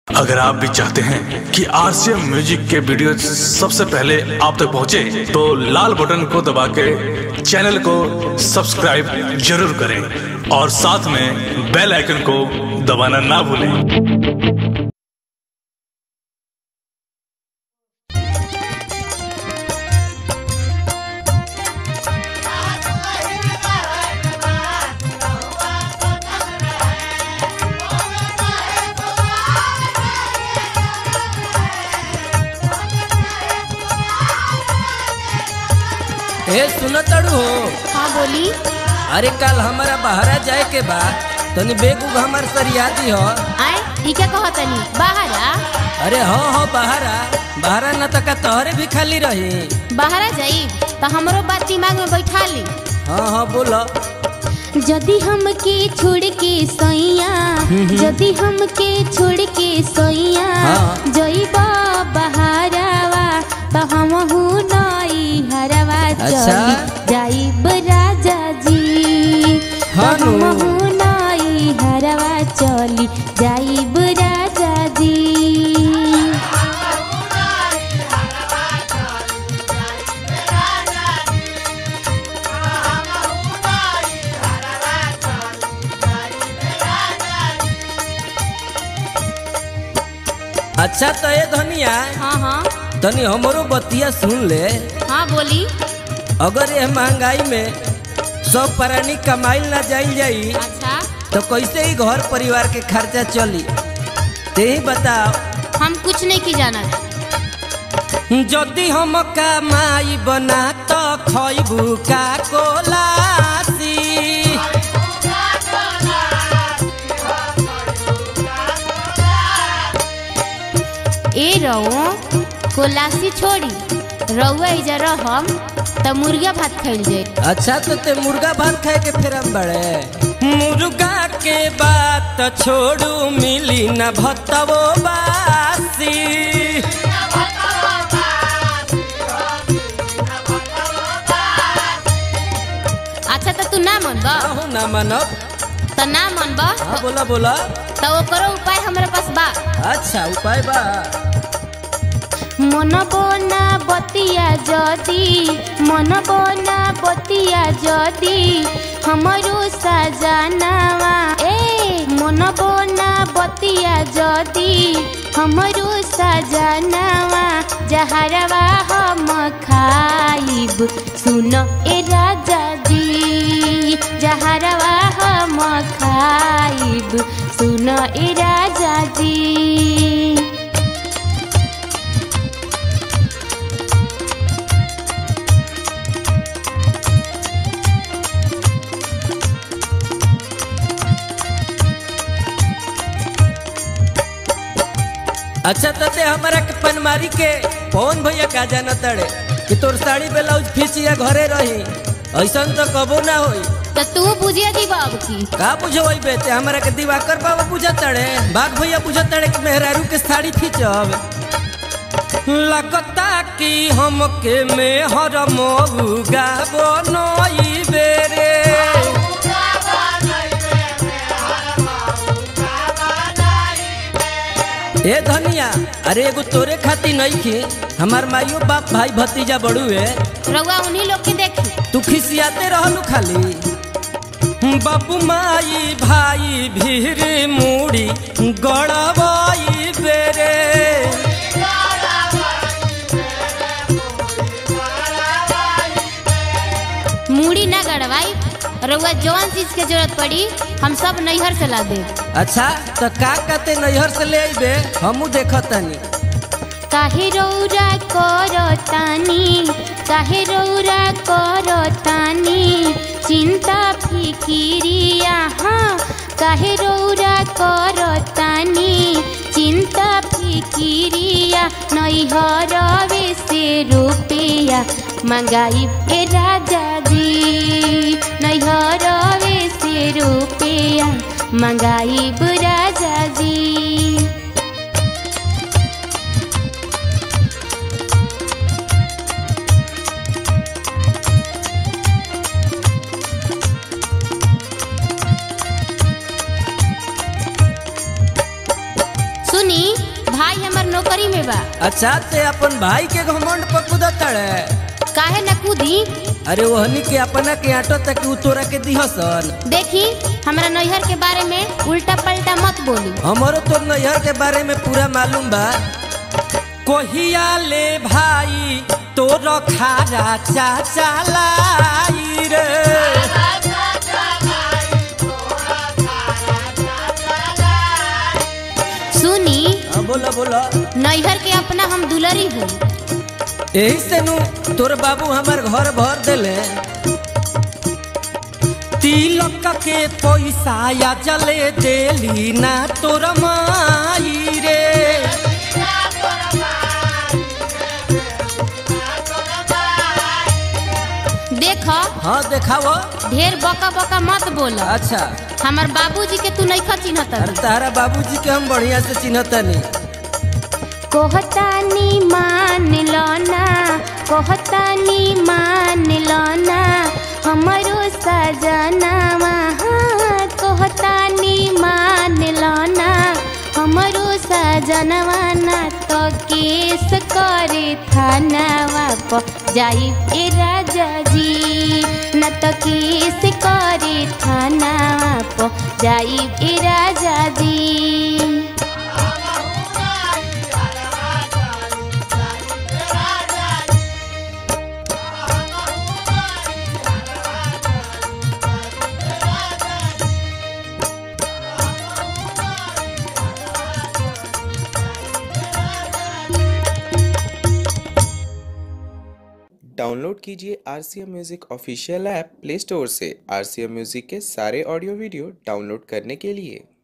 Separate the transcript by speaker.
Speaker 1: अगर आप भी चाहते हैं कि आरसीएम म्यूजिक के वीडियो सबसे पहले आप तक पहुंचे, तो लाल बटन को दबा के चैनल को सब्सक्राइब जरूर करें और साथ में बेल आइकन को दबाना ना भूलें
Speaker 2: ए सुनो तड़ू हो
Speaker 3: हाँ बोली
Speaker 2: अरे कल हमारा बहरा जाए के बा तनी बेग उग हमार सरियादी हो
Speaker 3: आए ई क्या कहो तनी बाहर आ
Speaker 2: अरे हो हो बहरा बहरा न तक तोहरे भी खाली रही
Speaker 3: बाहर आ जाई तो हमरो बात दिमाग में बैठा ली
Speaker 2: हाँ हाँ बोलो
Speaker 3: यदि हमके छोड़ के सैया यदि हमके छोड़ के सैया
Speaker 2: हाँ।
Speaker 3: जइबा बहारावा तो हम नई हरवा
Speaker 2: अच्छा।
Speaker 3: चली जाइब राजा जी
Speaker 2: हाँ
Speaker 3: तो
Speaker 2: नु।
Speaker 3: हम नई हरवा चली जाइब राजा जी
Speaker 2: अच्छा तो ये धनिया
Speaker 3: हाँ हाँ
Speaker 2: तनी हमरो बतिया सुन ले
Speaker 3: हाँ बोली
Speaker 2: अगर ये महंगाई में सब प्राणी कमाइल ना जाइल जाई
Speaker 3: अच्छा
Speaker 2: तो कैसे ही घर परिवार के खर्चा चली ते ही बताओ
Speaker 3: हम कुछ नहीं की जाना
Speaker 2: যদি हम कमाई बना तो खैबू का कोलासी
Speaker 3: ए रहो कोलासी छोड़ी रहुआ इजा रहम त मुर्गा भात खाइल जाए
Speaker 2: अच्छा तो ते मुर्गा भात खाए के फिर हम बड़े मुर्गा के बात छोड़ू मिली न भतवो बासी
Speaker 3: अच्छा त तू ना मनब
Speaker 2: कहू ना मनब
Speaker 3: त ना मनब
Speaker 2: हाँ बोला बोला
Speaker 3: त ओकरो उपाय हमरा पास बा
Speaker 2: अच्छा उपाय बा
Speaker 3: मन बना बतिया जदी मन बना बतिया जदी हमरो सजनावा ए मन बना बतिया जदी हमरो सजनावा जहरवा हम खाइब सुन ए राजा जी जहरवा हम खाइब सुन ए राजा जी
Speaker 2: अच्छा तो ते हमारा के पनमारी के पवन भैया का जाना तड़े कि तोर साड़ी ब्लाउज फीसिया घरे रही ऐसा तो कबो ना होई
Speaker 3: तो तू बुझिया दी बाबू की
Speaker 2: का बुझो वही बेटे हमारा के दिवाकर बाबा बुझा तड़े बाघ भैया बुझा तड़े कि मेहरारू के साड़ी खींचब लगता कि हमके मेहर मऊगा बनई बेरे ए धनिया अरे एगो तोरे खाती नहीं खी हमार माइयो बाप भाई भतीजा बड़ुए
Speaker 3: रउआ उन्हीं लोग के देखी
Speaker 2: तू खिसियाते रहलू खाली बाबू माई भाई भीर मूड़ी गड़बई बेरे
Speaker 3: मूड़ी ना गड़वाई रउआ जवान चीज के जरूरत पड़ी हम सब नैहर से ला दे
Speaker 2: अच्छा तो का कहते नैहर से ले अबे हमू देखतनी
Speaker 3: काहे रौरा करतानी काहे रौरा करतानी चिंता फिकिरिया हाँ काहे रौरा करतानी चिंता फिकिरिया नैहरवे से रुपया मंगाई ए राजा जी नैहरवे से रुपया मंगाई राजा जी सुनी भाई हमर नौकरी में बा
Speaker 2: अच्छा ते अपन भाई के घमंड पर कूदतड़े
Speaker 3: काहे न कूदी
Speaker 2: अरे वहनी के अपना के आटो तक उ तोरा के दिहसन
Speaker 3: देखी हमरा नैहर के बारे में उल्टा पलटा मत बोली
Speaker 2: हमरो तो नैहर के बारे में पूरा मालूम बा कोहिया ले भाई तोर खारा चाचा लाई रे
Speaker 3: सुनी
Speaker 2: हाँ, बोला बोला
Speaker 3: नैहर के अपना हम दुलरी हूँ
Speaker 2: यही से नु तोर बाबू हमार घर भर देले तिलक के पैसा या जले देली ना तोर माई रे
Speaker 3: देख
Speaker 2: हाँ देखाओ
Speaker 3: ढेर बका बका मत बोल
Speaker 2: अच्छा
Speaker 3: हमार बाबूजी के तू नहीं चिन्हत
Speaker 2: अरे तारा बाबूजी के हम बढ़िया से चिन्हतनी
Speaker 3: कोहतानी मान लो ना कोहतानी मान लो ना हमारो सजनावा हाँ, कोहतानी मान लो ना हमारो सजनवा ना तो केस करे थानावा प जाई ए राजा जी न तो केस करे थानावा प जाई ए राजा जी
Speaker 4: डाउनलोड कीजिए R C M music official app play store से आर सी एम म्यूज़िक के सारे ऑडियो वीडियो डाउनलोड करने के लिए